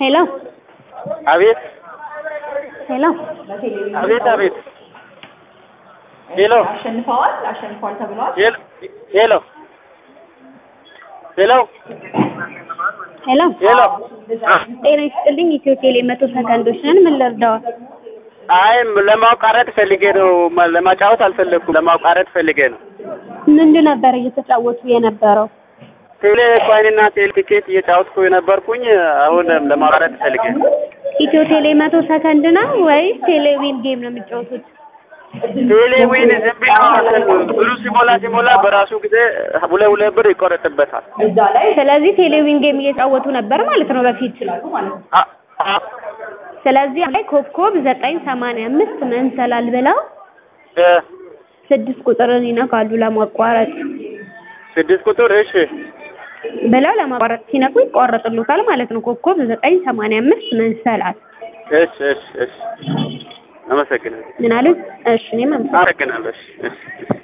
ሄሎ አቤት ሄሎ አቤት አቤት ሄሎ አሸንፈዋል አሸንፈዋል ተብለዋል። ሄሎ ሄሎ ሄሎ ሄሎ ሄሎ አ ጤና ይስጥልኝ ኢትዮ ቴሌ መቶ ሰከንዶች ነን ምን ልርዳዎት አይ ለማቋረጥ ፈልጌ ነው ማ- ለማጫወት አልፈለኩም ለማቋረጥ ፈልጌ ነው ምንድን ነበር እየተጫወቱ የነበረው ቴሌ ኮይንና ቴሌ ቲኬት እየጫወትኩ የነበርኩኝ አሁን ለማቋረጥ ፈልጌ ነው ኢትዮ ቴሌ መቶ ሰከንድ ነው ወይስ ቴሌዊን ጌም ነው የሚጫወቱት ቴሌ ዊን ዝም ብሎ እንትን ብሩ ሲሞላ ሲሞላ በራሱ ጊዜ ሁለት ሁለት ብር ይቆረጥበታል እዛ ላይ ስለዚህ ቴሌዊን ጌም እየጫወቱ ነበር ማለት ነው በፊት ይችላሉ ማለት ነው። አ- አ- ስለዚህ ላይ ኮከብ ዘጠኝ ሰማንያ አምስት መንሰላል ብለው እ ስድስት ቁጥርን ይነካሉ ለማቋረጥ ስድስት ቁጥር እሺ ብለው ለማቋረጥ ሲነቁ ይቋረጥሉታል ማለት ነው ኮከብ ዘጠኝ ሰማንያ አምስት መንሰላል እሺ እሺ እሺ አመሰግናለሁ ምን አሉ እሺ እኔም አመሰግናለሁ አመሰግናለሁ እሺ እሺ